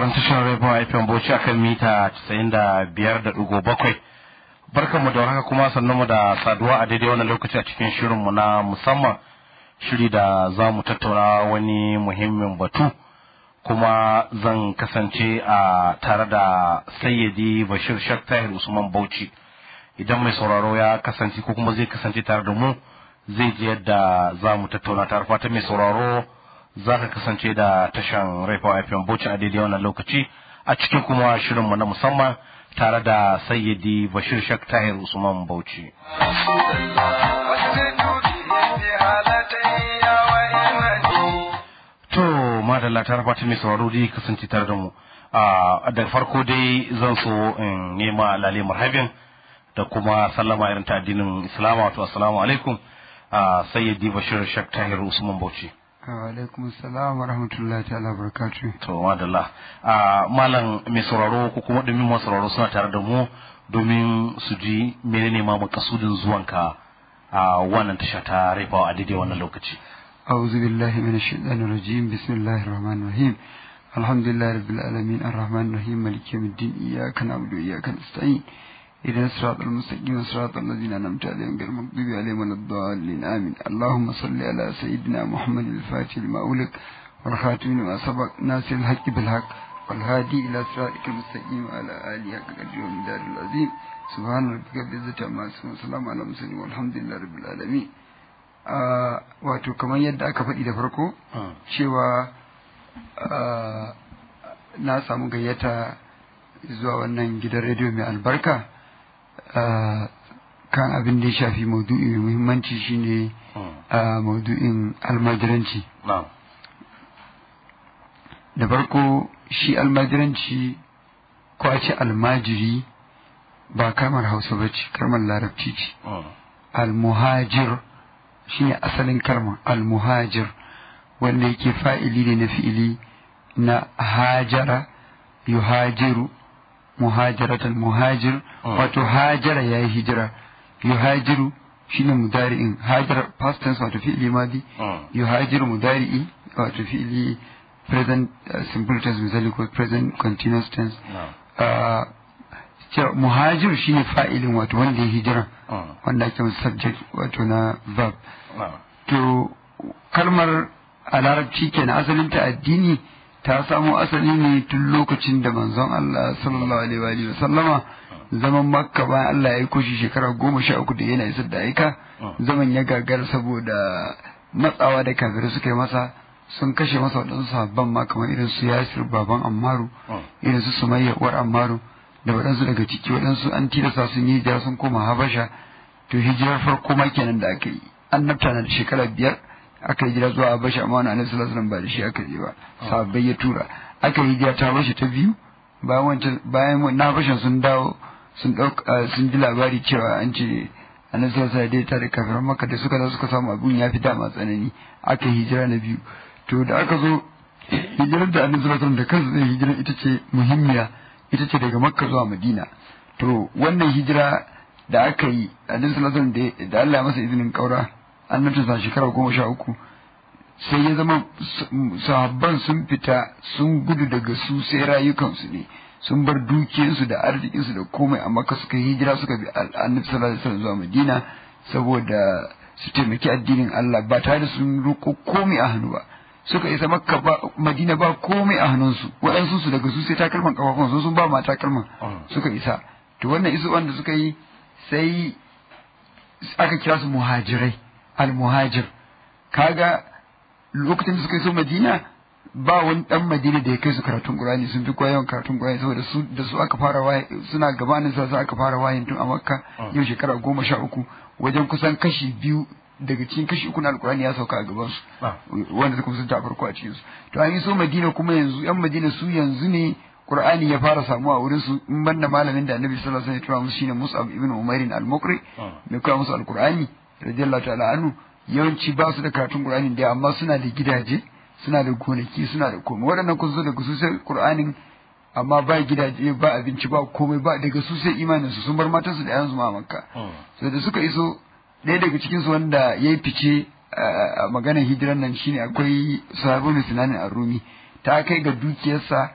sauraron tashar Rediyon FM Bauchi akan mita 95.7. Barkanmu da warhaka kuma sannunmu da saduwa a daidai wannan lokaci a cikin shirinmu na musamman shiri da za mu tattauna wani muhimmin batu kuma zan kasance a tare da sayyadi Bashir Shak Tahir Usman Bauchi. Idan mai sauraro ya kasance ko kuma zai kasance tare da mu zai ji yadda za mu tattauna tare fata mai sauraro za ka kasance da tashan Raifa FM Bauchi a daidai wannan lokaci a cikin kuma shirinmu na musamman tare da sayyidi Bashir Shak Tahir Usman Bauchi. To madalla ta fata mai sauraro dai kasance tare da mu. Da farko dai zan so in nema lale marhabin da kuma sallama irin ta addinin Islam wato assalamu alaikum sayyidi Bashir Shak Tahir Usman Bauchi. alaikum salam wa rahmatullahi ta'ala barakatu to madalla malam mai sauraro ko kuma domin masu sauraro suna tare da mu domin su ji menene ma makasudin zuwanka a wannan tasha ta raifawa a daidai wannan lokaci a'udhu billahi minash shaitanir rajim bismillahir rahmanir rahim alhamdulillahi rabbil alamin arrahmanir rahim maliki yawmiddin iyyaka na'budu wa iyyaka nasta'in إذا الصراط المستقيم صراط الذين أنعمت عليهم غير المغضوب عليهم ولا الضالين آمين اللهم صل على سيدنا محمد الفاتح لما أولك والخاتم لما سبق ناصر الحق بالحق والهادي إلى صراطك المستقيم وعلى آله حق قدره ومدار العظيم سبحان ربك بالعزة عما يصفون وسلام على المرسلين والحمد لله رب العالمين wato kamar yadda aka faɗi da farko cewa na samu gayyata zuwa wannan gidan rediyo mai albarka kan abin da ya shafi maudu'i mai muhimmanci shine maudu'in almajiranci da farko shi almajiranci ko a ce almajiri ba kalmar hausa ba ce kalmar larabci ce almuhajir shine asalin kalmar almuhajir wanda yake fa'ili ne na fi'ili na hajara yuhajiru muhajaratul muhajir wato hajara ya yi hijira yuhajiru shine mudari'in hajara past tense wato fi'ili madi yuhajiru mudari'i wato fi'ili present simple tense misali ko present continuous tense muhajir shine fa'ilin wato wanda ya hijira wanda ake subject wato na verb to kalmar a larabci kenan asalinta addini ta samo asali ne tun lokacin da manzon Allah sallallahu alaihi wa sallama zaman makka bayan Allah ya aiko shi shekara goma sha uku da yana isar da aika zaman ya gagara saboda matsawa da kafirai suka yi masa sun kashe masa waɗansu sabban ma kamar irin su yasir baban ammaru irin su sumayya uwar ammaru da waɗansu daga ciki waɗansu an tilasta sun yi hijira sun koma habasha to hijirar farko ma kenan da aka yi annabta na da shekara biyar aka yi jira zuwa Habasha amma wani Annabi sallallahu alaihi ba da shi aka je ba sahabbai ya tura aka yi jira ta Habasha ta biyu bayan wancan bayan na Habasha sun dawo sun dauka sun ji labari cewa an ce Annabi sallallahu alaihi ta da kafiran Makka da suka zo suka samu abun ya fi dama tsanani aka yi hijira na biyu to da aka zo hijirar da Annabi sallallahu alaihi da kansa zai hijira ita ce muhimmiya ita ce daga Makka zuwa Madina to wannan hijira da aka yi Annabi sallallahu alaihi da Allah ya masa izinin kaura annabta shekara goma sha uku sai ya zama sahabban sun fita sun gudu daga su sai rayukansu ne sun bar dukiyarsu da arzikinsu da komai amma ka suka hijira suka bi annabi sallallahu alaihi wasallam zuwa madina saboda su taimaki addinin Allah ba tare da sun roƙo komai a hannu ba suka isa makka ba madina ba komai a hannunsu waɗansu su daga su sai takalman kafafun sun ba ma takalman suka isa to wannan isu wanda suka yi sai aka kira su muhajirai al-muhajir kaga lokacin da suka yi so madina ba wani dan madina da ya kai su karatun qur'ani sun fi koyon karatun qur'ani saboda su da su aka fara waye suna gabanin sa aka fara wayin tun a makka yau shekara goma sha uku wajen kusan kashi biyu daga cikin kashi uku na alqur'ani ya sauka a gaban su wanda suka sun ta farko a cikin su to an yi so madina kuma yanzu yan madina su yanzu ne Qur'ani ya fara samuwa a wurin su in banda malamin da Annabi sallallahu alaihi wasallam ya tura musu shine Mus'ab ibn Umair al-Muqri mai koya musu al-Qur'ani radiyallahu ta'ala anhu yawanci ba su da karatun Qur'ani da amma suna da gidaje suna da gonaki suna da komai waɗannan kun zo daga su sai Qur'anin amma ba gidaje ba abinci ba komai ba daga su sai imanin su sun bar matan su da yayan su ma Makka sai da suka iso ɗaya daga cikin su wanda yayi fice a maganar hijiran nan shine akwai sahabu Sinan ar-Rumi ta kai ga dukiyarsa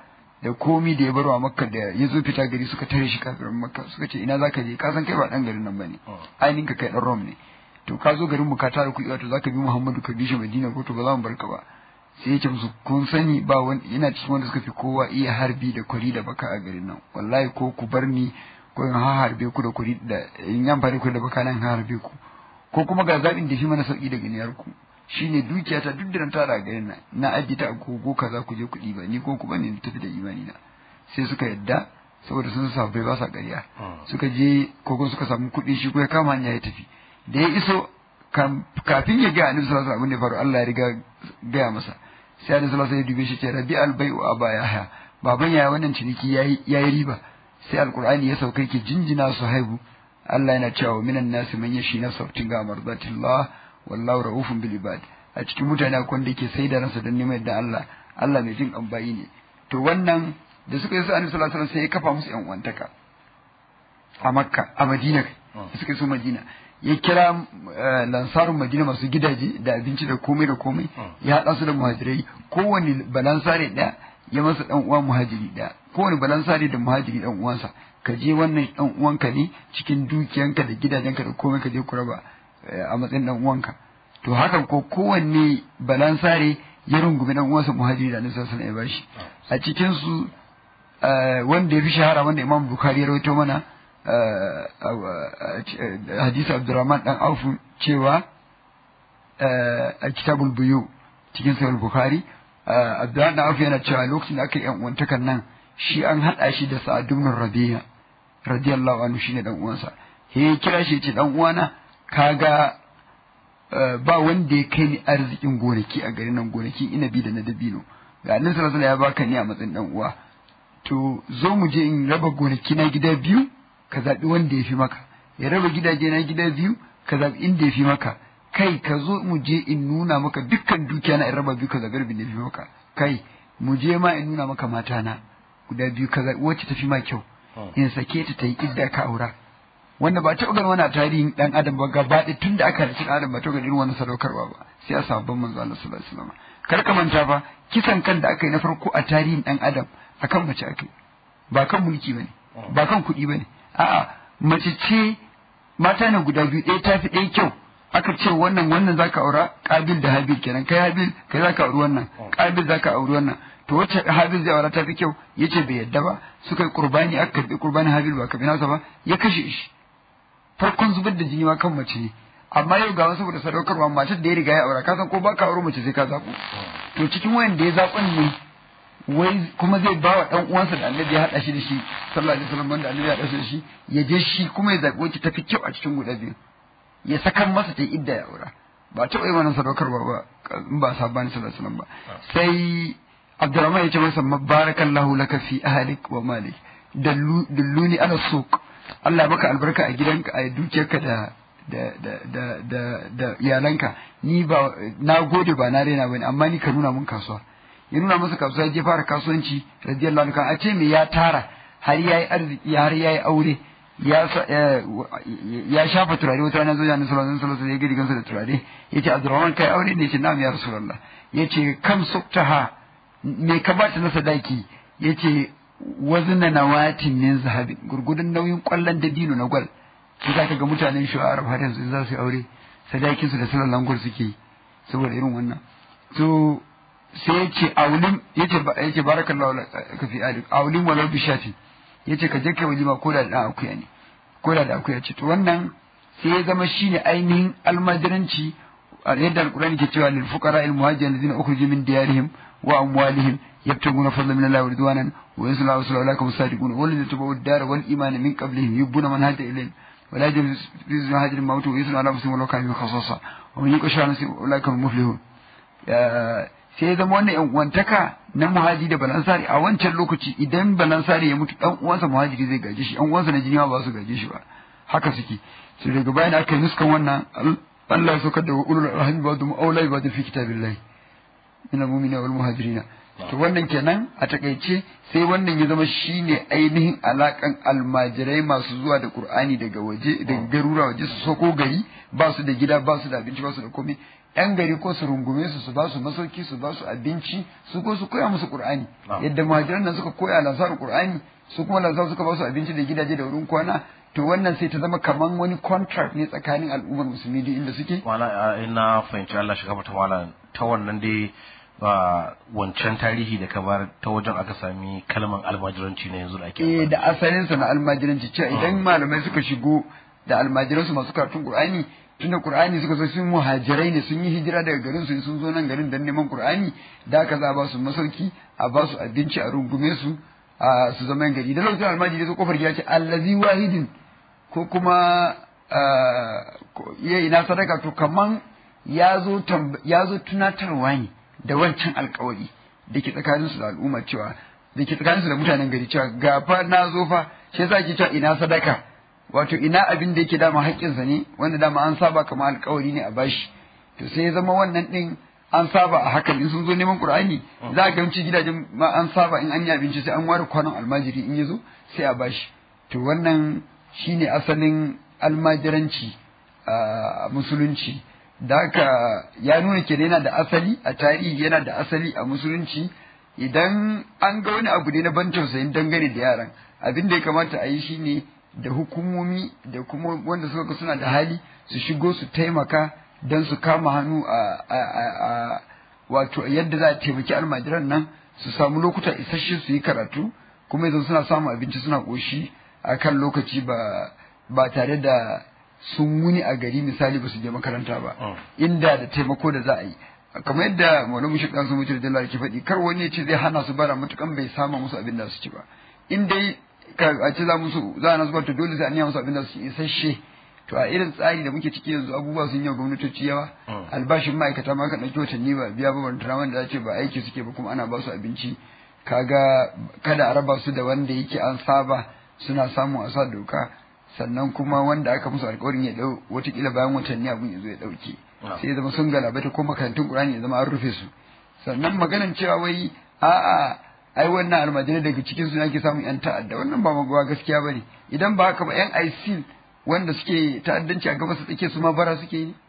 da komi da ya baro a makka da ya zo fita gari suka tare shi kafirin makka suka ce ina zaka je ka san kai ba dan garin nan bane ainihin ka kai dan rom ne to ka zo garin mu ka tara kuɗi wato zaka bi muhammadu ka bi shi madina ko to ba za mu barka ba sai ya ce musu kun sani ba wani yana cikin wanda suka fi kowa iya harbi da kwari da baka a garin nan wallahi ko ku bar ni ko in harbe ku da kwari da in yan fare ku da baka nan harbe ku ko kuma ga zaɓin da shi mana sauki daga niyar ku shine dukiya ta duk da tara a garin nan na ajiye ta a gogo kaza ku je kuɗi ba ni ko ku bane tafi da imani na sai suka yadda saboda sun sa bai ba sa ƙarya suka je kogon suka samu kuɗi shi ko ya kama hanya ya tafi da ya iso kafin ya ga annabi sallallahu alaihi wasallam abin da faru Allah ya riga gaya masa sai annabi sallallahu alaihi wasallam ya dube shi ce rabi albai'u aba ya haya baban yaya wannan ciniki yayi yayi riba sai alqur'ani ya sauka yake jinjina su haibu Allah yana cewa minan nasi man yashi na sautin ga mardatillah wallahu raufun bil ibad a cikin mutane akwai wanda yake sai da ransa don neman yadda Allah Allah mai jin ambayi ne to wannan da suka yi su annabi sallallahu alaihi wasallam sai ya kafa musu yan uwantaka a makka a madina kai suka yi su madina ya kira lansarun madina masu gidaje da abinci da komai da komai ya haɗa su da muhajirai kowane balansare ɗaya ya masa ɗan uwa muhajiri ɗaya kowane balansare da muhajiri ɗan uwansa ka je wannan ɗan uwanka ne cikin dukiyanka da gidajenka da komai ka je ku raba a matsayin ɗan uwanka to hakan ko kowanne balansare ya rungumi ɗan uwansa muhajiri da annabi sallallahu alaihi ya bashi a cikin su wanda ya fi shahara wanda imam bukhari ya rawaito mana hadisi abdurrahman dan aufu cewa a kitabul buyu cikin sahih bukhari abdurrahman dan aufu yana cewa lokacin da aka yi uwantakan nan shi an hada shi da sa'ad ibn rabi'a radiyallahu anhu shine dan uwansa he kira shi ce dan uwana kaga ba wanda ya kai ni arzikin gonaki a garin nan gonaki inabi da na dabino ga annabi sallallahu alaihi ya baka ni a matsayin dan uwa to zo mu je in raba gonaki na gida biyu ka zaɓi wanda ya fi maka ya raba gidaje na gida biyu ka zaɓi inda ya fi maka kai ka zo mu je in nuna maka dukkan dukiya na in raba biyu ka zaɓi rabin da ya fi maka kai mu je ma in nuna maka mata na guda biyu ka zaɓi wacce ta fi ma kyau in sake ta ta yi idda ka aura wanda ba taɓa ganin wani tarihin ɗan adam ba gaba ɗaya tun da aka halicci ɗan adam ba taɓa ganin irin wannan sadaukarwa ba sai a sabon manzo Allah sallallahu alaihi wasallam kar ka manta fa kisan kan da aka yi na farko a tarihin ɗan adam akan mace aka yi ba kan mulki bane ba kan kuɗi bane a'a mace ce mata ne guda biyu ɗaya ta fi ɗaya kyau aka ce wannan wannan zaka aura kabil da habil kenan kai habil kai zaka auri wannan kabil zaka auri wannan to wacce habil zai aura ta fi kyau yace bai yadda ba suka yi qurbani aka karbi qurbani habil ba kabi nasa ba ya kashe shi farkon zubar da jini ma kan mace ne amma yau ga saboda sadaukarwa matar da ya riga ya aura ka san ko ba ka aure mace sai ka zaɓo to cikin wayan da ya zaɓon ne wai kuma zai ba wa ɗan uwansa da annabi ya haɗa shi da shi sallallahu alaihi wasallam wanda annabi ya haɗa shi da shi ya je shi kuma ya zaɓi wacce tafi kyau a cikin guda biyu ya sakan masa ta idda ya aura ba taɓa yi wannan sadaukarwa ba in ba sabani sallallahu alaihi wasallam ba sai Abdurrahman ya ce masa barakallahu laka fi ahlik wa malik dalluni ana suq Allah baka albarka a gidanka a dukiyarka da da da da da da iyalanka ni ba na gode ba na rena bane amma ni ka nuna mun kasuwa ya nuna masa kasuwa ya je fara kasuwanci radiyallahu anhu a ce me ya tara har yayi arziki har yayi aure ya ya shafa turare wata rana zo ya sallallahu alaihi wasallam ya gidi kansa da turare yace Abdurrahman kai aure ne yace na'am ya rasulullah yace kam suktaha me ka bata na sadaki yace wazna nawatin min zahabin gurgudun nauyin kwallon dabino na gwal shi zaka ga mutanen shu'arab har yanzu za su yi aure sadakin su da sallallahu alaihi suke yi saboda irin wannan to sai ya ce aulin ya ce ya ce barakallahu ka fi alik aulin walau bishati ya ce ka je kai walima ko da dan akuya ne ko da da akuya ce to wannan sai ya zama shine ainihin almajiranci a yadda alqur'ani ke cewa lil fuqara al muhajirin alladhina ukhriju min diyarihim wa amwalihim yabtaguna fadlan min allahi wa ridwanan wa yansuruna rasulahu ulaika hum sadiqun walladhina tabawu ad-dara wal imana min qablihim yubbuna man hada ilayhim ولا يجب في هاجر الموت ويسمع على مسلم ولو كان خصاصة ومن يقش على مسلم أولئك هم المفلحون sai ya zama wannan wantaka na muhajiri da balansari a wancan lokaci idan balansari ya mutu dan uwansa muhajiri zai gaje shi dan uwansa na jini ba su gaje shi ba haka suke su daga bayan aka yi nuskan wannan Allah ya saukar da ulul rahmi ba da aulai ba da fi kitabillahi min al-mu'minina wal muhajirina to wannan kenan a takaice sai wannan ya zama shine ainihin alakan almajirai masu zuwa da qur'ani daga waje daga garura waje su soko gari ba su da gida ba su da abinci ba su da komai yan gari ko su rungume su su ba su masauki su ba su abinci su ko su koya musu qur'ani Na'am. yadda muhajiran nan suka koya lansar qur'ani su kuma lansar suka ba su abinci da gidaje da wurin kwana to wannan sai ta zama kaman wani contract ne tsakanin al'ummar musulmi duk inda suke wala ina fahimci Allah shiga mata wala ta wannan dai ba wancan tarihi da ka bar ta wajen aka sami kalman almajiranci na yanzu da ake eh amfani da asalinsa na almajiranci cewa idan malamai suka shigo da almajiransu masu karatun qur'ani tunda qur'ani suka zo sun muhajirai ne sun yi hijira daga garin su sun zo nan garin dan neman qur'ani da aka za a ba su masauki a ba su abinci a rungume su a su zama yan gari da lokacin almajiri zo kofar gida ce allazi wahidin ko kuma ya ina sadaka to kaman ya zo tamb- ya zo tunatarwa ne da wancan alkawari da ke tsakaninsu da al'umma cewa da ke tsakaninsu da mutanen gari cewa ga fa na zo fa shi yasa ake cewa ina sadaka wato ina abin da yake dama haƙƙinsa ne wanda dama an saba kamar alkawari ne a bashi to sai ya zama wannan din an saba a hakan in sun zo neman qur'ani za a gamci gidajen ma an saba in an yi abinci sai an ware kwanon almajiri in ya zo sai a bashi to wannan shine asalin almajiranci a musulunci da haka ya nuna ke yana da asali a tarihi yana da asali a musulunci idan an ga wani abu ne na ban tausayin dangane da yaran abin da ya kamata a yi shine da hukumomi da kuma wanda suka ga suna da hali su shigo su taimaka don su kama hannu a, a, a, a wato yadda za a taimaki almajiran nan su samu lokuta isasshe su yi karatu kuma yanzu suna samun abinci suna ƙoshi a kan lokaci ba ba tare da sun wuni a gari misali ba su je makaranta ba inda da taimako da za a yi kamar yadda malamu shi ɗan sun mutu da ke faɗi kar wani ya ce zai hana su bara matukan bai sama musu abin da su ci ba in dai ka a ce za musu za a nasu to dole sai an yi musu abin da su ci isasshe to a irin tsari da muke ciki yanzu abubuwa sun yi wa gwamnatoci yawa albashin ma'aikata ma kan ɗauki watanni ba biya ba ban wanda za ce ba aiki suke ba kuma ana ba su abinci kaga kada a raba su da wanda yake an saba suna samu a sa doka sannan kuma wanda aka musu alkawarin ya dau watakila bayan watanni abun ya zo ya dauke sai ya zama sun galabata ko makarantun qur'ani ya zama an rufe su sannan maganan cewa wai a'a ai wannan almajirai daga cikin su ake samun yan ta'adda wannan ba magawa gaskiya bane idan ba haka ba yan ISIL wanda suke ta'addanci a gabas tsake su ma bara suke yi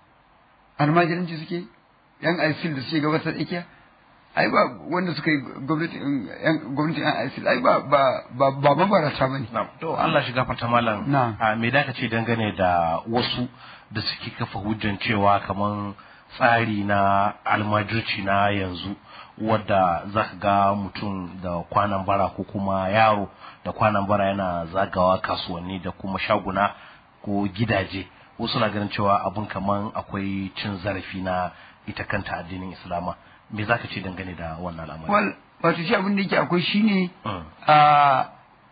almajiranci suke yan ISIL da suke gabas tsakiya ai ba wanda suka yi gwamnatin yan ISIL ai ba ba ba ba mabarata bane to Allah shiga fata malam Na'am. a me da ka ce dangane da wasu da suke kafa hujjan cewa kaman tsari na almajirci na yanzu wadda za ka ga mutum da kwanan bara ko kuma yaro da kwanan bara yana zagawa kasuwanni da kuma shaguna ko gidaje wasu na ganin cewa abun kaman akwai cin zarafi na ita kanta addinin islama me za ka ce dangane da wannan al'amari wal wato shi abin da yake akwai shine Mm. a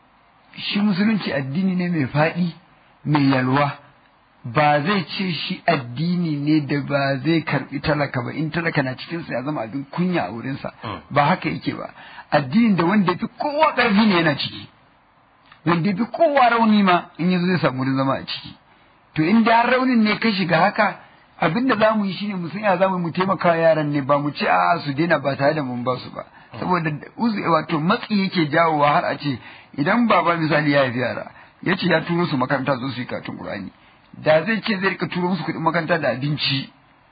shi musulunci addini ne mai faɗi mai yalwa ba zai ce shi addini ne da ba zai karbi talaka ba in talaka na cikinsa ya zama abin kunya a wurinsa Mm. ba haka yake ba addinin da wanda ya fi kowa ƙarfi ne yana ciki wanda ya fi kowa rauni ma in yanzu zai samu wurin zama a ciki to in da har raunin ne ka shiga haka abin da za mu yi shine mu san ya za mu taimaka wa yaran ne ba mu ce a su daina ba tare da mun ba su ba saboda uzu wato matsi yake jawowa har a ce idan baba misali ya haifi yara ya ce ya turo su makaranta zo su yi karatun qur'ani da zai ce zai rika turo musu kuɗin makaranta da abinci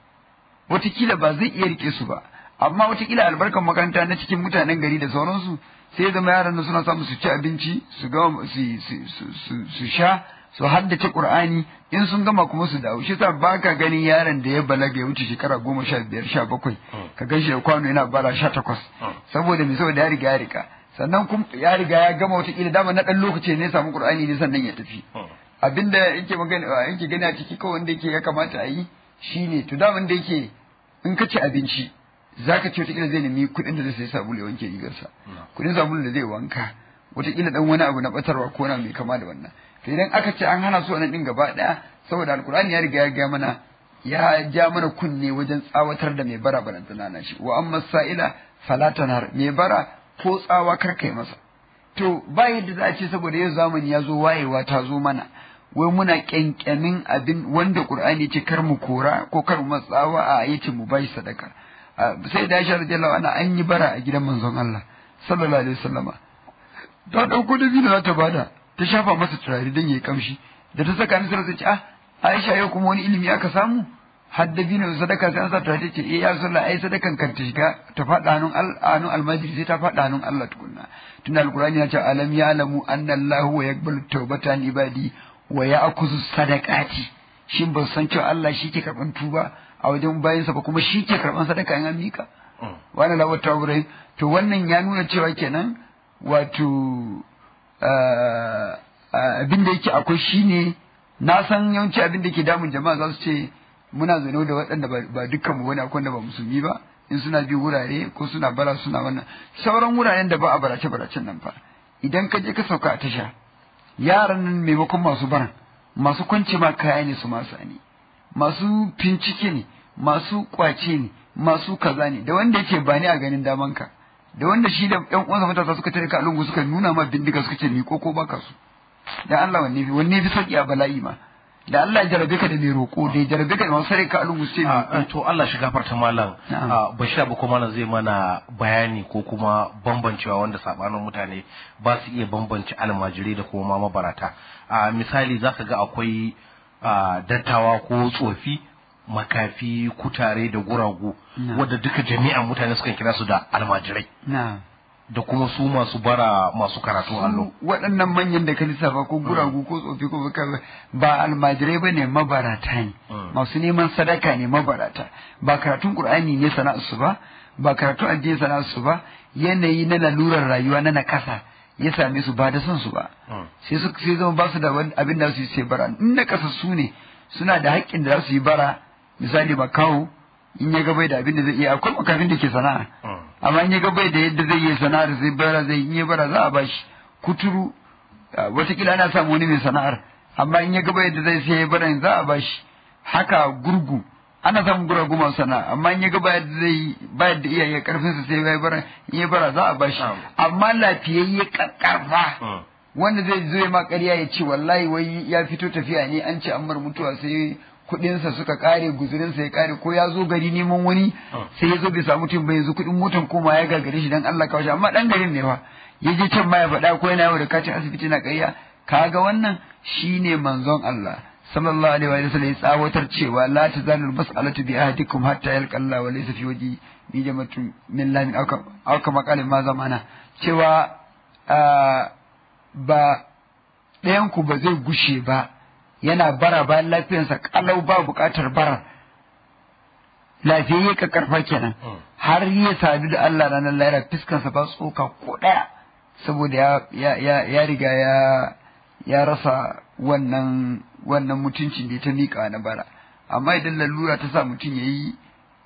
watakila ba zai iya rike su ba amma watakila albarkan makaranta na cikin mutanen gari da sauransu sai ya zama yaran nan suna samu su ci abinci su gama su su- su- su- su sha su haddace qur'ani in sun gama kuma su dawo shi yasa ba ka ganin yaron da ya balaga ya wuce shekara goma sha biyar sha bakwai ka gan shi da kwano yana bara sha takwas saboda me saboda ya riga ya riga sannan kuma ya riga ya gama watakila dama na ɗan lokaci ne ya samu qur'ani ne sannan ya tafi abinda yake magana yake gani a ciki kawai wanda yake ya kamata a yi shine to da wanda yake in ka ci abinci zaka ce wataƙila zai nemi kuɗin da zai sayi sabulu ya wanke rigarsa kuɗin sabulu da zai wanka wataƙila dan wani abu na batarwa ko na mai kama da wannan to idan aka ce an hana su wannan din gaba ɗaya saboda alkur'ani ya riga ya ga mana ya ja mana kunne wajen tsawatar da mai bara barantana na shi wa amma sa'ila fala tanar mai bara ko tsawa kar kai masa to ba yadda za a ce saboda yau zamani ya zo wayewa ta zo mana wai muna kyankyamin abin wanda qur'ani ce kar mu kora ko kar mu matsawa a yace mu bai sadaka Ah, sai da Aisha radiyallahu anha an yi bara a gidan manzon Allah sallallahu alaihi wasallama ta dauko da za ta bada ta shafa masa turare dan yayi kamshi da ta saka ni sai ta ce ah Aisha yau kuma wani ilimi aka samu har da bino sadaka sai an sa ta ce eh ya sallah ai sadakan kan ta shiga ta faɗa hannun hannun almajiri sai ta faɗa hannun Allah tukunna tunda alqur'ani ya ce alam ya'lamu anna Allahu wa yaqbalu tawbatan ibadi wa ya'khudhu sadaqati shin ba san cewa Allah shi ke karban tuba a wajen bayansa ba kuma shi ke karban sadaka in an mika wannan lawar tawbrai to wannan ya nuna cewa kenan wato abin da yake akwai shine na san yawanci abin da ke damun jama'a za su ce muna zaune da waɗanda ba dukkan mu bane akwai wanda ba musulmi ba in suna bi wurare ko suna bara suna wannan sauran wuraren da ba a barace baracen nan fa idan ka je ka sauka a tasha yaran nan maimakon masu baran masu kwance ma kaya ne su masu ne masu fincike ne masu kwace ne masu kaza ne da wanda yake ba ni a ganin daman ka da wanda shi da ƴan uwansa matasa suka tare ka lungu suka nuna ma bindiga suka ce miko ko baka su dan Allah wanne fi wanne fi sauki a bala'i ma da Allah ya jarabe ka da mai roƙo da ya jarabe ka da masu sare ka a lungu sai to Allah shi gafarta malam bashi abu kuma malam zai mana bayani ko kuma bambancewa wanda sabanin mutane ba su iya bambance almajirai da kuma mabarata a misali za ka ga akwai dattawa ko tsofi makafi kutare da guragu wadda duka jami'an mutane sukan kira su da almajirai da kuma su masu bara masu karatun allo waɗannan manyan da ka lissafa ko guragu ko tsofi ko ba almajirai ba ne mabarata ne masu neman sadaka ne mabarata ba karatun qur'ani ne sana'arsu ba ba karatun addini sana'arsu ba yanayi na lalurar rayuwa na nakasa ya same su ba da son su ba sai su sai zama ba su da abin da su yi sai bara in na kasa su ne suna da haƙƙin da za su yi bara misali makaho in ya ga bai da abin da zai iya akwai makafin da ke sana'a amma in ya ga bai da yadda zai yi sana'ar zai bara zai in ya bara za a bashi kuturu watakila ana samu wani mai sana'ar amma in ya ga bai da zai sai ya bara za a bashi haka gurgu ana samun guragu masu sana'a amma in ya ga bai da zai bai da iyaye karfin sa sai ya bara in ya bara za a bashi amma lafiyayye karfa wanda zai zo ya ma ƙarya ya ce wallahi wai ya fito tafiya ne an ce an bar mutuwa sai kuɗinsa suka ƙare guzurinsa ya ƙare ko ya zo gari neman wani sai ya zo bai samu mutum ba yanzu kuɗin motan koma ya gagare shi dan Allah kawai amma dan garin ne fa ya je can ma ya faɗa ko yana yawo da katin asibiti na ƙarya kaga wannan shine manzon Allah sallallahu alaihi wa sallam ya tsawatar cewa la tazalul mas'alatu bi ahadikum hatta yalqa Allah wa laysa fi waji bi jama'atu min lamin aw kama qalin ma zamana cewa ba ɗayan ku ba zai gushe ba yana bara bayan lafiyarsa kalau ba buƙatar bara lafiyayye ka karfa kenan har ya sadu da Allah ranar lahira fiskansa ba tsoka ko ɗaya saboda ya ya riga ya ya rasa wannan wannan mutuncin da ta miƙa na bara amma idan lalura ta sa mutum ya yi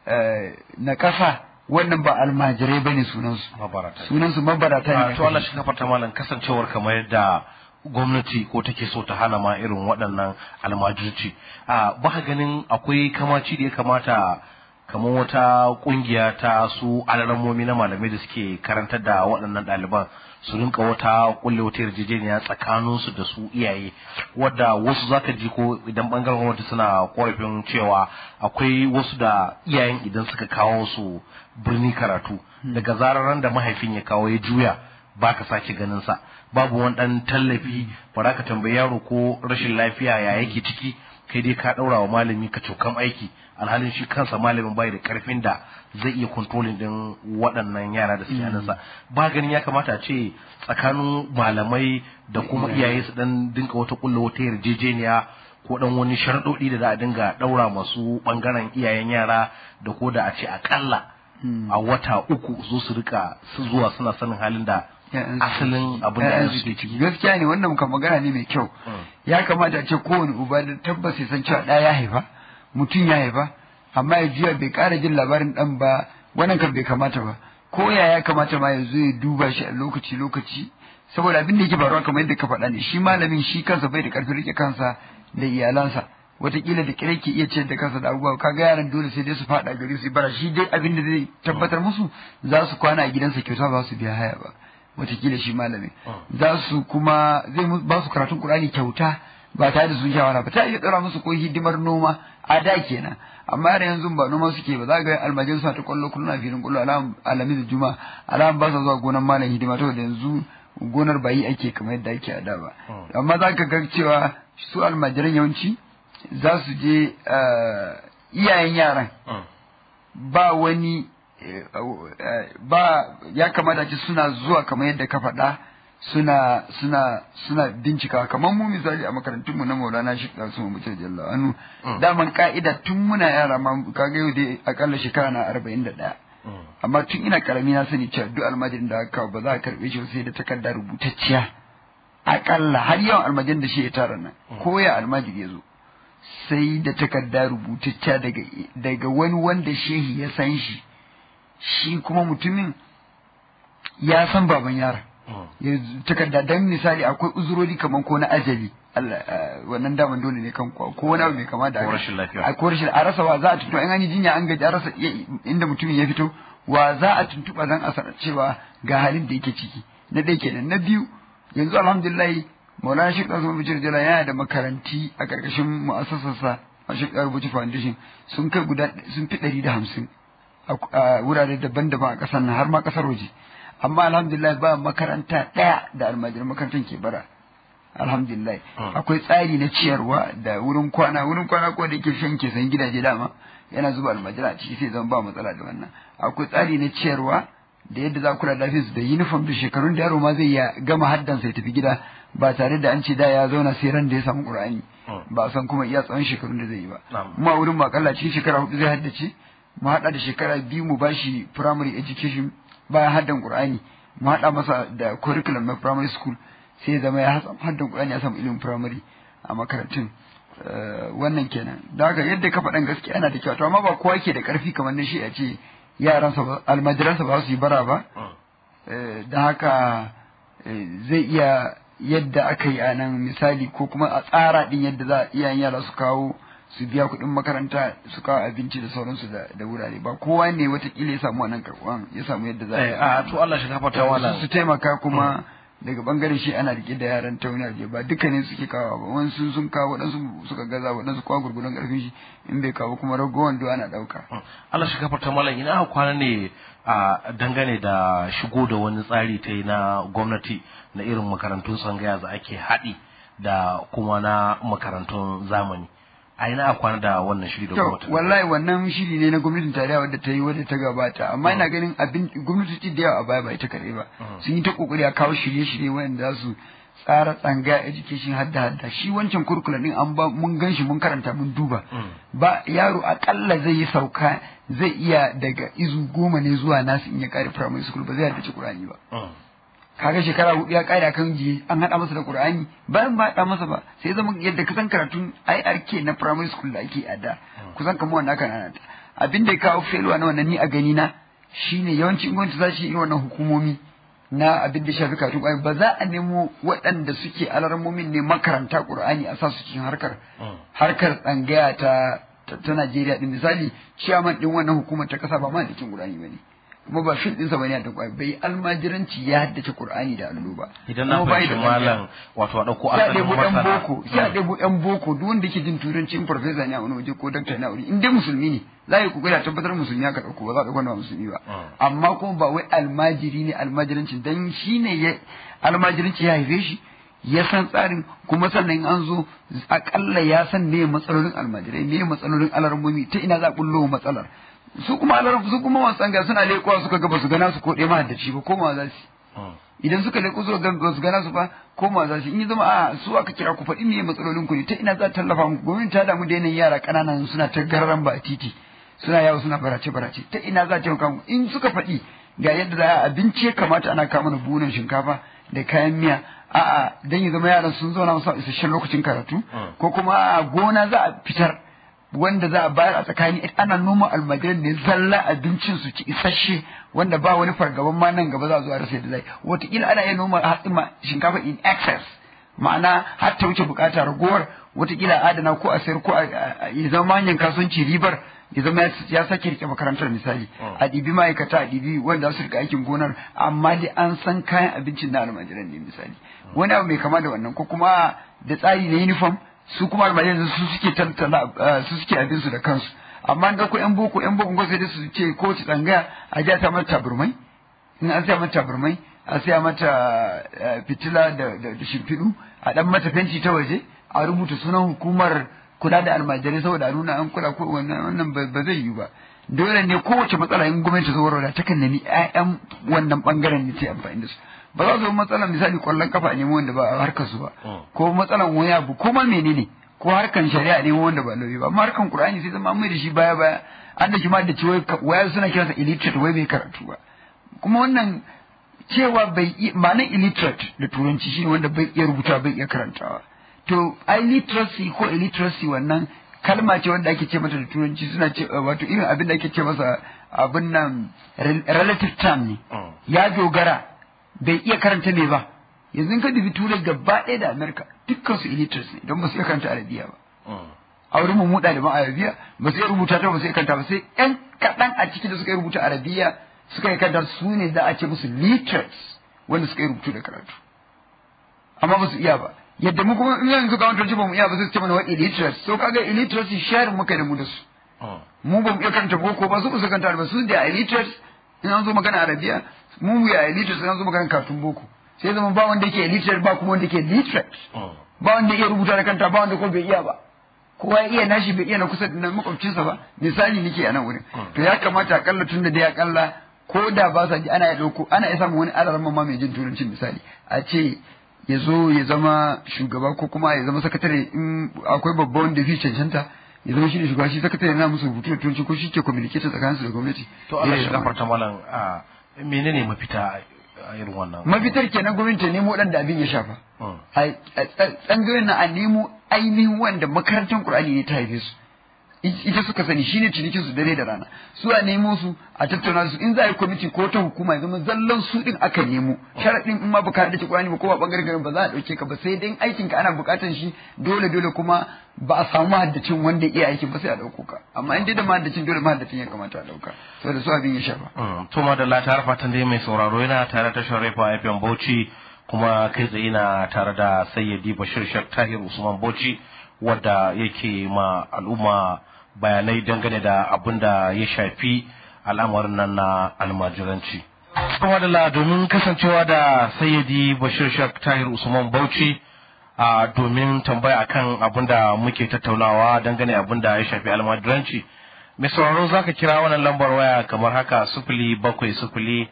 na ƙasa wannan ba almajirai bane sunansu sunansu mabarata ne to Allah shi kafarta malam kasancewar kamar yadda gwamnati ko take so ta hana ma irin waɗannan almajirci a ba ganin akwai kamaci da ya kamata kamar wata kungiya ta su alarammomi na malamai da suke karantar da waɗannan ɗaliban su rinka wata kulle wata yarjejeniya tsakaninsu da su iyaye wadda wasu zaka ji ko idan bangaren gwamnati suna korafin cewa akwai wasu da iyayen idan suka kawo su birni karatu daga zarar da mahaifin ya kawo ya juya ba ka sake ganin sa babu wani dan tallafi ba ka tambayi yaro ko rashin lafiya ya yake ciki kai dai ka ɗaura wa malami ka cokan aiki alhalin shi kansa malamin bai da karfin da zai iya kontrolin din waɗannan yara da suke hannunsa ba ganin ya kamata a ce tsakanin malamai da kuma iyaye su dan dinka wata kulla wata yarjejeniya ko dan wani sharɗoɗi da za a dinga ɗaura masu ɓangaren iyayen yara da ko da a ce akalla a wata uku su su rika su zuwa suna sanin halin da asalin abin da suke ciki gaskiya ne wannan kan magana ne mai kyau ya kamata a ce kowane uba da tabbas ya san cewa ɗaya ya haifa mutum ya haifa amma ya juya bai ƙara jin labarin ɗan ba wannan kan bai kamata ba ko ya ya kamata ma ya zo ya duba shi a lokaci lokaci saboda abin da yake faruwa kamar yadda ka faɗa ne shi malamin shi kansa bai da ƙarfin rike kansa da iyalansa wataƙila da kire ke iya ciyar da kansa da abubuwa kaga yaran dole sai dai su faɗa gari su bara shi dai abin da zai tabbatar musu za su kwana a gidansa kyauta ba su biya haya ba wataƙila shi malamin za su kuma zai ba su karatun Qur'ani kyauta ba tare da sun shawara ba ta iya tsara musu ko hidimar noma a da kenan amma yara yanzu ba noma suke ba za ga almajin suna ta kwallo kullum a filin kwallo alami da juma alam ba sa zuwa gonar malam hidima to da yanzu gonar bayi ake kamar yadda ake a da ba amma za ka ga cewa su almajiran yawanci za su je iyayen yaran ba wani ba ya kamata ce suna zuwa kamar yadda ka faɗa suna suna suna bincika kamar mu misali a makarantun mu na Maulana Sheikh Qasim Mutar Jalla anu daman ka'ida tun muna yara ma kaga yau dai akalla shekara na 41 amma tun ina karami na sani cewa duk almajirin da aka ba za a karbe shi sai da takarda rubutacciya akalla har yawan almajirin da shi ya tara nan ko ya almajiri ya zo sai da takarda rubutacciya daga daga wani wanda shehi ya san shi shi kuma mutumin ya san baban yara ya takarda dan misali akwai uzurori kaman ko na ajali Allah wannan daman dole ne kan ko wani abu mai kama da Ko rashin lafiya. a ko rashin a rasa wa za a tuntuɓa in an yi jinya an gaji a rasa iya- inda mutumin ya fito wa za a tuntuɓa dan a sanar cewa ga halin da yake ciki na ɗaya kenan na biyu yanzu alhamdulillah Maulana Sheikh Azum Bijir Jala yana da makaranti a ƙarƙashin mu'assasarsa a Sheikh Rubuci Foundation sun kai guda sun fi ɗari da hamsin a a wurare daban-daban a ƙasar nan har ma ƙasar waje amma alhamdulillah ba makaranta ɗaya da almajiran makarantar ke bara alhamdulillah akwai tsari na ciyarwa da wurin kwana wurin kwana ko da yake shan ke san gidaje dama yana zuba almajira a ciki sai zama ba matsala da wannan akwai tsari na ciyarwa da yadda za ku kula da lafiyarsu da uniform da shekarun da yaro ma zai ya gama haddansa ya tafi gida ba tare da an ce da ya zauna sai ran da ya samu qur'ani ba a san kuma iya tsawon shekarun da zai yi ba Na'am. kuma wurin mu akalla cikin shekara hudu zai haddace mu haɗa da shekara biyu mu bashi primary education bayan haddan qur'ani mu haɗa masa da curriculum na primary school sai ya zama ya hasa haddan qur'ani ya samu ilimin primary a makarantun Eh, wannan kenan da haka yadda ka faɗan gaskiya yana da kyau to amma ba kowa ke da ƙarfi kamar na shi a ce yaransa ba almajiransa ba su yi bara ba Eh, da haka eh, zai iya yadda aka yi a nan misali ko kuma a tsara din yadda za a iyayen yara su kawo su biya kuɗin makaranta su kawo abinci da sauransu da da wurare ba kowa ne watakila ya samu wannan karɓuwan ya samu yadda za Eh, a to Allah shi gafarta su wala su taimaka kuma daga bangaren shi ana rike da yaran ta wani abu ba dukkanin suke kawo ba wasu sun kawo waɗansu suka gaza waɗansu kwa gurgurun ƙarfin shi in bai kawo kuma ragowar do ana ɗauka Allah shi gafarta malam ina aka kwana ne a dangane da shigo da wani tsari ta yi na gwamnati na irin makarantun tsangaya da ake haɗi da kuma na makarantun zamani a ina aka kwana da wannan shiri da To, gwamnati wallahi wannan shiri ne na gwamnatin tarayya wadda ta yi wadda ta gabata, amma ina ganin abin gwamnati da yawa a baya ba ita kaɗai ba. Sun yi ta kokari a kawo shirye-shirye wanda za su tsara tsanga education hadda hadda shi wancan kurkula din an ba mun gan shi mun karanta mun duba ba yaro akalla zai yi sauka zai iya daga izu goma ne zuwa nasu in ya kare primary school ba zai haddace Qur'ani ba Mm. kaga shekara hudu ya kare kan jiye an hada masa da Qur'ani bayan ba hada masa ba sai zama yadda kasan karatun IRK na primary school da ake a da kusan kamar wannan aka nana ta abin da ya kawo failure na wannan ni a gani na shine yawanci gwamnati za su yi wannan hukumomi na abin da shafi karatun Qur'ani ba za a nemo waɗanda suke alarmomin ne makaranta Qur'ani a sa su cikin harkar harkar tsangaya ta ta, ta Najeriya din misali ciyaman din wannan hukumar ta kasa ba ma da cikin Qur'ani bane kuma ba fil ɗinsa bane da Qur'ani bai almajiranci ya haddace Qur'ani da allo ba idan na Kuma bai fahimci da tsangaya. malam wato a ɗauko sai a asalin ɗebo ɗan masana boko sai a ɗebo ɗan boko duk wanda yake jin turanci in farfesa ne a wani waje ko dakta ne a wuri in dai musulmi ne za a yi kokari a tabbatar musulmi aka ɗauko ba za a ɗauko wanda ba musulmi ba Mm. amma kuma ba wai almajiri ne almajiranci dan shi ne ya almajiranci ya haife shi ya san tsarin kuma sannan in an zo akalla ya san me matsalolin almajirai me matsalolin alarmomi ta ina za a bullo matsalar su kuma alar su kuma masu tsanga suna leƙowa suka ga ba su gana su ko ɗaya mahaddaci ba ko ma za su Mm. idan suka leko suka ga ba su gana su fa koma za su in yi zama a su aka kira ku faɗi me matsalolin ku ne ta ina za ta tallafa muku gwamnati ta damu da yanayin yara ƙananan suna ta gararan ba a titi suna yawo suna barace barace ta ina za ta taimaka muku in suka faɗi ga yadda za a abinci ya kamata ana kama mana buhunan shinkafa da kayan miya a'a dan ya zama yaran sun zauna musu isasshen lokacin karatu ko kuma a gona za a fitar wanda za a bayar a tsakani ana noma almajiran ne zalla abincin su ci isasshe wanda ba wani fargaban ma nan gaba za a zo a rasa yadda zai wataƙila ana iya noma hatsi ma shinkafa in excess ma'ana har ta wuce bukata ragowar wataƙila a adana ko a sayar ko a ya zama manyan kasuwanci ribar ya zama ya- ya sake rike makarantar misali a ɗibi ma'aikata a ɗibi wanda za su rika aikin gonar amma dai an san kayan abincin na almajiran ne misali wani abu mai kama da wannan ko kuma da tsari na uniform su kuma almajiran su suke tantala eh, su suke abin su da kansu amma an dauko yan boko yan boko sai dai su ce ko ci tsangaya a ja ta mata taburmai in an saya mata taburmai a saya mata eh, fitila da da da shimfiɗu a dan mata fenti ta waje a rubuta sunan hukumar kula da almajirai saboda a nuna an kula ko wannan wannan ba zai yi ba dole ne kowace matsala in gwamnati ta warware ta kan nemi ƴaƴan wannan bangaren ne ta amfani da su ba za su yi matsalar misali kwallon kafa ne wanda ba a harkar su ba ko matsalan wani abu ko ma menene ko harkan shari'a ne wanda ba lauyi ba amma harkan qur'ani sai zama mai da shi baya baya an da shi ma da ci waya suna kiransa illiterate wai bai karatu ba kuma wannan cewa bai ma'anar illiterate da turanci shine wanda bai iya rubuta bai iya karantawa to illiteracy ko illiteracy wannan kalma ce wanda ake ce mata da turanci suna ce wato irin abin da ake ce masa abin nan relative term ne ya dogara bai iya karanta me ba yanzu ka dubi turai gaba ɗaya da amerika dukkan su illiterates ne don ba su iya karanta arabiya ba a wurin mu ɗaliban arabiya ba su iya rubuta ta ba su iya karanta ba sai ƴan kaɗan a ciki da suka yi rubuta arabiya suka yi karanta su ne za a ce musu literates wanda suka yi rubutu da karatu amma ba su iya ba yadda mu kuma in yanzu ga wani ba mu iya ba sai su ce mana wa illiterates so kaga illiteracy sharing muka da mu da su mu ba mu iya karanta boko ba su ba su karanta ba su da illiterates in an zo magana arabiya mu mu ya illiterates in an zo magana katun boko sai zama ba wanda yake illiterate ba kuma wanda yake literate ba wanda iya rubuta da kanta ba wanda kuma bai iya ba kowa ya iya nashi bai iya na kusa da makwabcinsa ba misali nake a nan wurin to ya kamata akalla tun da dai akalla ko da ba sa ji ana ya dauko ana iya samun wani alaran ma mai jin turancin misali a ce ya zo ya zama shugaba ko kuma ya zama sakatare in akwai babba wanda fi cancanta ya zama shi ne shugaba shi sakatare na musu rubutu da turanci ko shi ke communicator tsakaninsu da gwamnati to Allah shi gafarta malam menene mafita a irin wannan mafitar kenan gwamnati ta nemo dan da abin ya shafa a tsangayoyin na a nemo ainihin wanda makarantar Qur'ani ne ta haife su ita suka sani shine cinikin su dare da rana su a nemo su a tattauna su in za a yi kwamiti ko ta hukuma ya zama zallan su din aka nemo sharadin in ma baka da Qur'ani ba ko ba bangaren garin ba za a dauke ka ba sai dai aikin ka ana bukatan shi dole dole kuma ba a samu mahaddacin wanda iya aikin ba sai a dauko ka amma in dai da mahaddacin dole mahaddacin ya kamata a dauka saboda su abin ya shafa to ma da la ta fatan dai mai sauraro yana tare da Sharifa FM Bauchi kuma kai tsaye na tare da Sayyidi Bashir Shak Tahir Usman Bauchi wadda yake ma al'umma bayanai dangane da abin da ya shafi al'amarin nan na almajiranci. Kuma da domin kasancewa da sayyidi Bashir Shak Tahir Usman Bauchi a domin tambaya akan abin da muke tattaunawa dangane abin da ya shafi almajiranci. Mai sauraro za ka kira wannan lambar waya kamar haka sufuli bakwai sufuli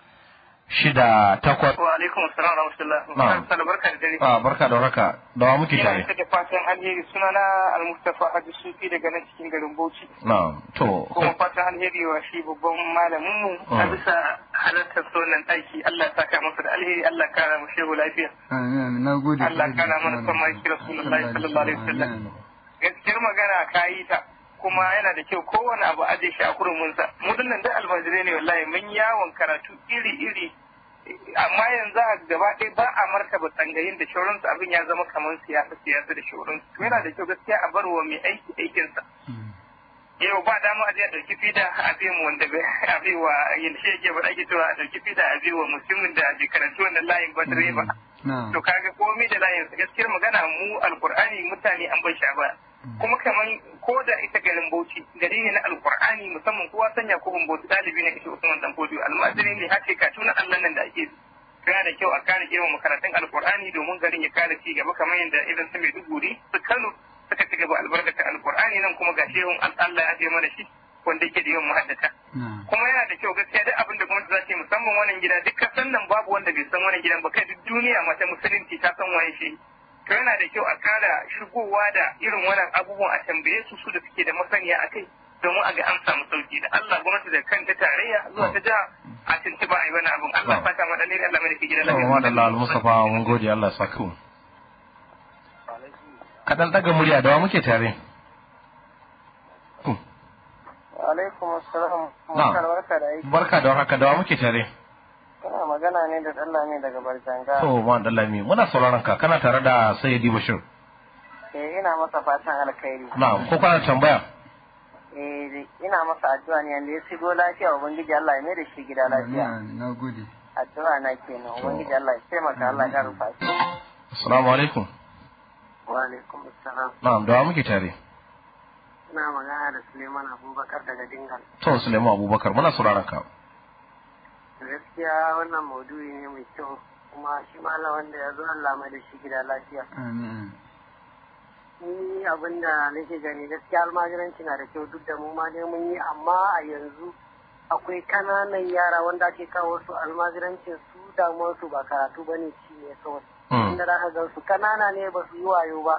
shida takwas. Wa alaikum assalam wa rahmatullah. Na'am. barka da dare. Ah barka da warhaka. Da wa muke tare? Ina da fatan alheri sunana Al-Mustafa Haji Sufi daga nan cikin garin Bauchi. Na'am. To. Kuma fatan alheri wa shi babban malamin mu a bisa halartar sonan ɗaki Allah saka masa da alheri Allah kara mu shehu lafiya. Amin. Na gode. Allah kara mana son mai kira Rasulullahi sallallahu alaihi wasallam. Gaskiyar magana ka yi ta. kuma yana da kyau kowane abu aje shi a kurumunsa mu dinnan da almajirai ne wallahi mun yawon karatu iri iri amma yanzu a gaba ɗaya ba a martaba tsangayin da shauransu abin ya zama kamar siyasa siyasa da shauransu to yana da kyau gaskiya a bar wa mai aiki aikinsa yau ba dama a je a ɗauki fida a bi mu wanda a bi wa yanda shi yake faɗa ake cewa a ɗauki fida a bi wa musulmin da bai karanci wannan layin ba direba to kaga komai da layin gaskiyar magana mu alkur'ani mutane an bai sha ba kuma kaman ko da ita garin Bauchi gari ne na Alkur'ani musamman kowa sanya ko Bauchi dalibi ne kace Usman dan Bauchi almajiri ne hace ka tuna Allah nan da ake kana da kyau a kare girman makarantun Alkur'ani domin garin ya kare ci gaba kamar yadda irin su Maiduguri su Kano suka ci gaba albarkata Alkur'ani nan kuma ga shehun Allah ya je mana shi wanda yake da yawan muhaddata kuma yana da kyau gaskiya duk abin da gwamnati za ta yi musamman wannan gida duk kasan nan babu wanda bai san wannan gidan ba kai duk duniya mata musulunci ta san waye shi to yana da kyau a kara shigowa da irin wannan abubuwan a tambaye su su da suke da masaniya a kai domin a ga an samu sauki da Allah gwamnati da kanta tarayya zuwa ta jiha a tuntuba a yi wani abun Allah fata ma dalilin Allah mai da ke gidan lafiya. da Allah Mustafa mun gode Allah saka mu. Kaɗan ɗaga murya da wa muke tare. Alaikum assalam. Barka da aiki. Barka da warhaka da wa muke tare. Kana magana ne da Dallami daga Barjanga. To, ma Dallami, muna sauraron ka, kana tare da Sayyidi Bashir. Eh, ina masa fatan alkhairi. Na'am, ko kana tambaya? Eh, ina masa addu'a ne yanda ya shigo lafiya Ubangiji Allah ya mai da shi gida lafiya. Na gode. Addu'a na kenan Ubangiji Allah ya taimaka Allah ya rufa shi. Assalamu alaikum. Wa alaikum assalam. Na'am, da wa muke tare? Ina magana da Suleiman Abubakar daga Dingal. To, Suleiman Abubakar, muna sauraron ka. gaskiya wannan maudu'i ne mai kyau kuma shi malam wanda ya zo Allah mai da shi gida lafiya. ni abin da nake gani gaskiya almajiranci na da kyau duk da mu ma dai mun yi amma a yanzu akwai kananan yara wanda ake kawo su almajirancin su damuwar su ba karatu ba ne ci ne kawai inda za ka gan su kanana ne ba su yi wayo ba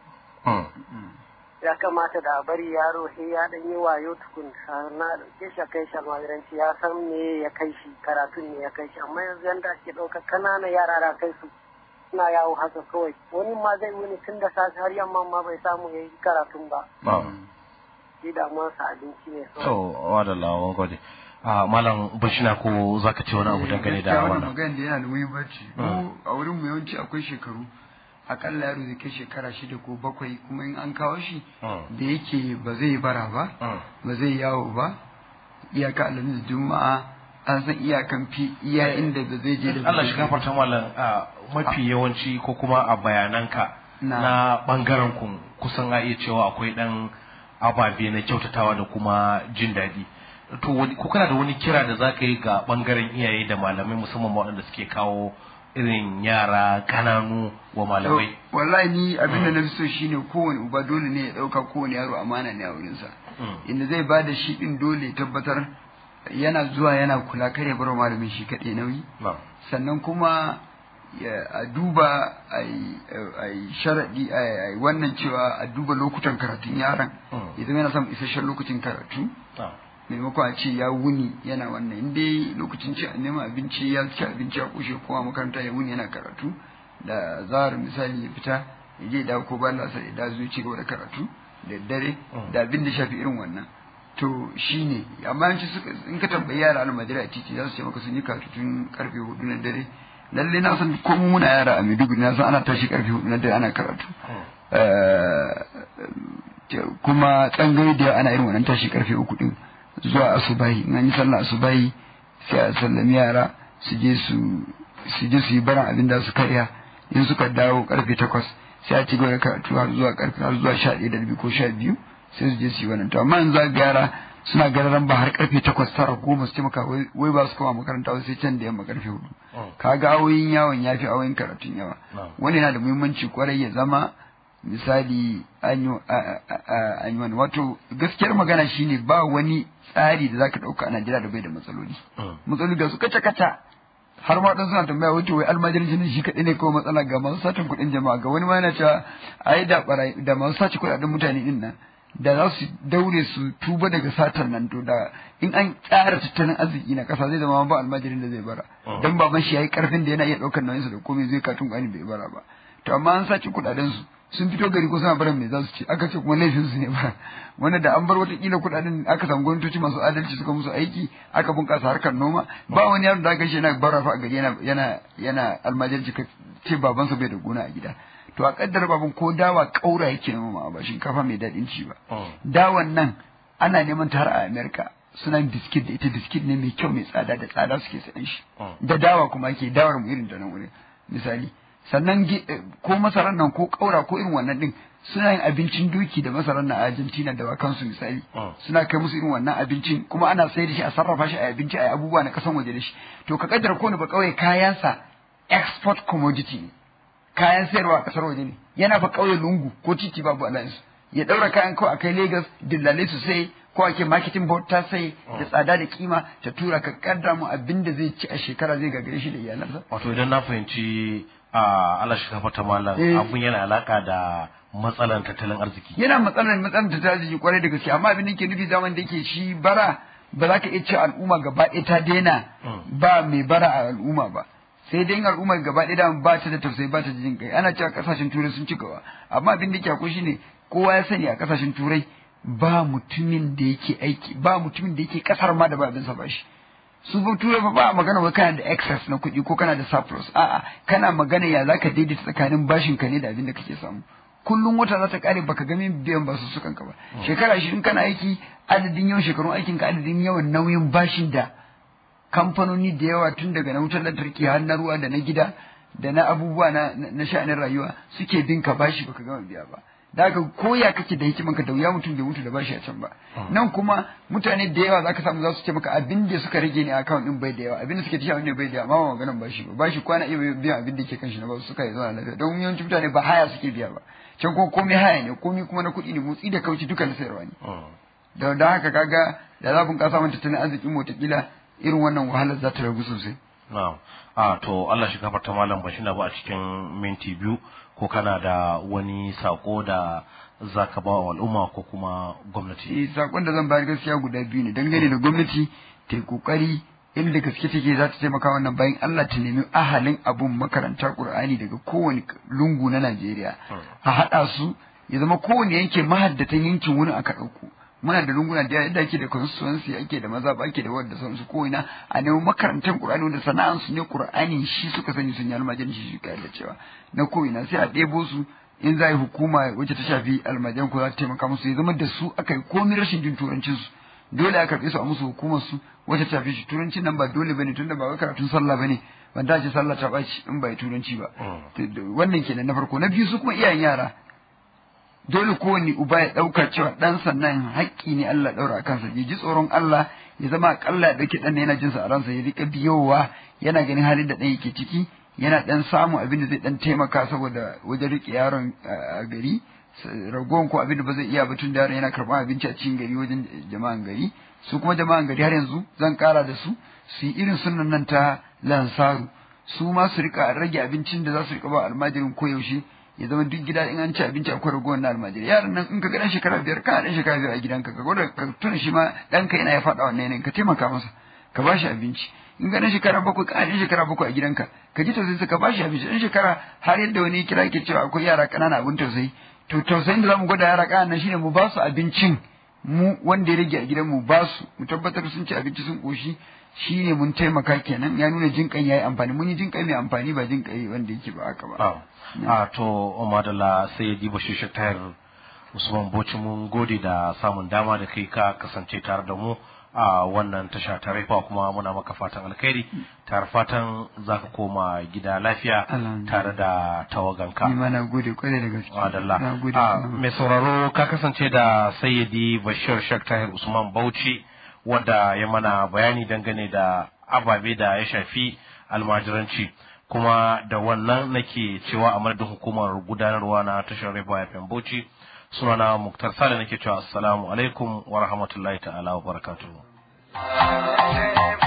ya kamata da bari yaro sai ya dan yi wayo tukun na dauke shi kai shi almajiranci ya san me ya kai shi karatun ne ya kai shi amma yanzu yanda ake ɗaukar kananan yara da kai su suna yawo haka kawai wani ma zai wuni tun da safe har yamma ma bai samu ya yi karatun ba shi damuwarsa abinci ne to wadalla wa gode a malam bashina ko zaka ce wani abu dangane da wannan magana da yana da muhimmanci mu a wurin mu yawanci akwai shekaru akalla yaro zai kai shekara shida ko bakwai kuma in an kawo shi da yake ba zai bara ba ba zai yawo ba iyaka alamin juma'a an san iyakan fi iya inda da zai je da Allah shi gafarta malam mafi yawanci ko kuma a bayananka na bangaren ku kusan a iya cewa akwai dan ababe na kyautatawa da kuma jin daɗi to ko kana da wani kira da za ka yi ga bangaren iyaye da malamai musamman waɗanda suke kawo irin yara kananu wa malamai wallahi ni abin da na fi so shine kowane uba dole ne ya ɗauka kowane yaro amana ne a wurinsa inda zai ba da shi ɗin dole tabbatar yana zuwa yana kula kare bar malamin shi kaɗai nauyi sannan kuma a duba a yi sharaɗi a wannan cewa a duba lokutan karatun yaran idan yana samun isasshen lokacin karatu maimakon a ce ya wuni yana wannan in dai lokacin ci neman abinci ya ci abinci ya kushe kowa makaranta ya wuni yana karatu da zahar misali ya fita ya je da ko ba lasa ya da zuci gaba da karatu da dare da abin da shafi irin wannan to shine amma yanci suka in ka tambayi yara almajira a titi za su ce maka sun yi karatu tun karfe hudu na dare lalle na san ko muna yara a Maiduguri na san ana tashi karfe hudu na dare ana karatu kuma tsangayi da ana irin wannan tashi karfe uku din zuwa asubahi in an yi sallah asubahi sai a sallami yara su je su su je su yi baran abin da su karya in suka dawo karfe takwas sai a ci gaba da karatu har zuwa karfe har zuwa sha ɗaya da rabi ko sha biyu sai su je su yi wannan to amma yanzu ga yara suna gararan ba har karfe takwas tara goma su taimaka wai ba su koma makaranta sai can da yamma karfe hudu kaga awoyin yawon ya fi awoyin karatun yawa wani yana da muhimmanci kwarai ya zama misali an yi wani wato gaskiyar magana shine ba wani tsari da zaka dauka a Najeriya da bai da matsaloli matsaloli ga su kaca kaca har ma suna tambaya wato wai almajirin ne shi kadai ne kawai matsala ga masu satin kuɗin jama'a ga wani ma yana cewa ai da barai da masu sace kuɗaɗen mutane din nan da za su daure su tuba daga satan nan to da in an tsara tattalin arziki na kasa zai zama ba almajirin da zai bara dan baban shi yayi karfin da yana iya daukar nauyinsa da komai zai katun kwani bai bara ba to amma an sace kuɗaɗen su sun fito gari ko suna barin me za su ce aka ce kuma laifin su ne ba wanda da an bar wata kila kuɗaɗen aka samu gwamnatoci masu adalci suka musu aiki aka bunƙasa harkar noma ba wani yaro da aka shi yana bara fa a gari yana yana yana almajirci ka ce babansa bai da gona a gida to a kaddar baban ko dawa kaura yake noma ba shinkafa mai daɗin ci ba dawan nan ana neman ta har a America suna biskit da ita biskit ne mai kyau mai tsada da tsada suke sayan shi da dawa kuma ake dawar mu irin da nan wurin misali sannan ko masarar nan ko kaura ko irin wannan din suna yin abincin doki da masarar nan a Argentina da wakansu misali suna kai musu irin wannan abincin kuma ana sayar da shi a sarrafa shi a abinci a abubuwa na kasan waje da shi to ka kaddara ko ba kauye kayansa export commodity ne kayan sayarwa a kasar waje ne yana fa kauye lungu ko titi babu alliance ya daura kayan kawai a kai Lagos dillalai su sai ko ake marketing board ta sai da tsada da kima ta tura ka kaddara mu abin da zai ci a shekara zai gagare shi da iyalansa wato idan na fahimci a Allah shi kafa ta malam abun yana alaka da matsalan tattalin arziki yana matsalan matsalan tattalin arziki kwarai da gaske amma abin da yake nufi zaman da yake shi bara ba za ka iya ce al'umma gaba ɗaya ta daina ba mai bara a al'umma ba sai dai al'umma gaba ɗaya da ba ta da tausayi ba ta da jin kai ana cewa kasashen turai sun ci gaba amma abin da yake akwai shine kowa ya sani a kasashen turai ba mutumin da yake aiki ba mutumin da yake kasar ma da ba abin sa ba shi su ba turai fa ba magana ba kana da excess na kuɗi ko kana da surplus a'a kana magana ya zaka daidaita tsakanin bashin ka ne da abin da kake samu kullum wata za ta kare baka ga min biyan basu sukan ka ba shekara ashirin kana aiki adadin yawan shekarun aikin ka adadin yawan nauyin bashin da kamfanoni da yawa tun daga na wutar lantarki har na ruwa da na gida da na abubuwa na na sha'anin rayuwa suke bin ka bashi baka gama biya ba da haka koya kake da hikiman ka da wuya mutum bai mutu da bashi a can ba nan kuma mutane da yawa zaka samu za su ce maka abin da suka rage ne account din bai da yawa abin da suke tashi ne bai da yawa amma ba maganan bashi ba bashi kwana iya biyan abin da ke kan shi na ba suka yi zuwa lafiya don yawancin mutane ba haya suke biya ba can kuma komai haya ne komai kuma na kuɗi ne motsi da kauci duka na sayarwa ne da da haka kaga da za bunƙasa mun tattalin arzikin mu kila irin wannan wahalar za ta ragu sosai na'am a to Allah shi gafarta malam bashi na ba a cikin minti biyu ko kana da wani sako da zaka ba wa al'umma ko kuma gwamnati eh sakon da zan bayar gaskiya guda biyu ne dangane da gwamnati ta yi kokari inda gaske take za ta taimaka wannan bayan Allah ta nemi ahalin abun makaranta Qur'ani daga kowane lungu na Najeriya a haɗa su ya zama kowane yanke mahaddatan yankin wurin aka ɗauko muna da lunguna da yadda ake da constituency ake da maza ake da wadda sansu ko ina a nemi makarantar Qur'ani wanda sana'an su ne Qur'ani shi suka sani sun yi almajirin shi shi da cewa na ko ina sai a ɗebo su in za a yi hukuma wacce ta shafi almajiran ko za ta taimaka musu ya zama da su aka yi komai rashin jin turancin su dole a karɓe su a musu hukumar su wacce ta shafi shi turancin nan ba dole bane tunda ba wai karatun sallah bane ban ta ce sallah ta ɓaci in ba yi turanci ba wannan kenan na farko na biyu su kuma iyayen yara dole kowane uba ya ɗauka cewa ɗansa nan haƙƙi ne Allah ɗaura a kansa ya ji tsoron Allah ya zama aƙalla ya ɗauki ɗan yana jinsa a ransa ya riƙa biyowa yana ganin halin da ɗan yake ciki yana ɗan samun abin da zai ɗan taimaka saboda wajen riƙe yaron a gari ragowar ko abin da ba zai iya ba tun da yaron yana karɓar abinci a cikin gari wajen jama'an gari su kuma jama'an gari har yanzu zan ƙara da su su yi irin sunan nan ta lansaru su ma su riƙa rage abincin da za su riƙa ba almajirin koyaushe ya zama duk gida in an ci abinci akwai ragowar na almajiri yaran nan in ka ga dan shekara biyar kana dan shekara biyar a gidanka ka gwada ka tuna shi ma ɗanka yana ya faɗa wannan yanayin ka taimaka masa ka ba shi abinci in ga dan shekara bakwai kana dan shekara bakwai a gidanka ka ji tausayi ka ba shi abinci dan shekara har yadda wani kira yake cewa akwai yara ƙanana abin tausayi to tausayin da zamu gwada yara ƙanana shine mu ba su abincin mu wanda ya rage a gidan mu ba su mu tabbatar sun ci abinci sun ƙoshi shi ne mun taimaka kenan ya nuna jinƙan ya yi amfani mun yi jinƙai mai amfani ba jinƙai wanda yake ba haka ba. a to madalla sai ya diba shi tayar usman boci mun gode da samun dama da kai ka kasance tare da mu a wannan tasha ta raifa kuma muna maka fatan alkhairi tare fatan za ka koma gida lafiya tare da tawaganka. Ni ma na gode kwarai da gaske. Madalla. Mai sauraro ka kasance da sayyidi Bashir Shek Tahir Usman Bauchi wadda ya mana bayani dangane da ababe da ya shafi almajiranci. kuma da wannan nake cewa a madadin hukumar gudanarwa na tashar Reba FM Bauchi sunana Muktar Sale nake cewa assalamu alaikum wa rahmatullahi ta'ala wa barakatuhu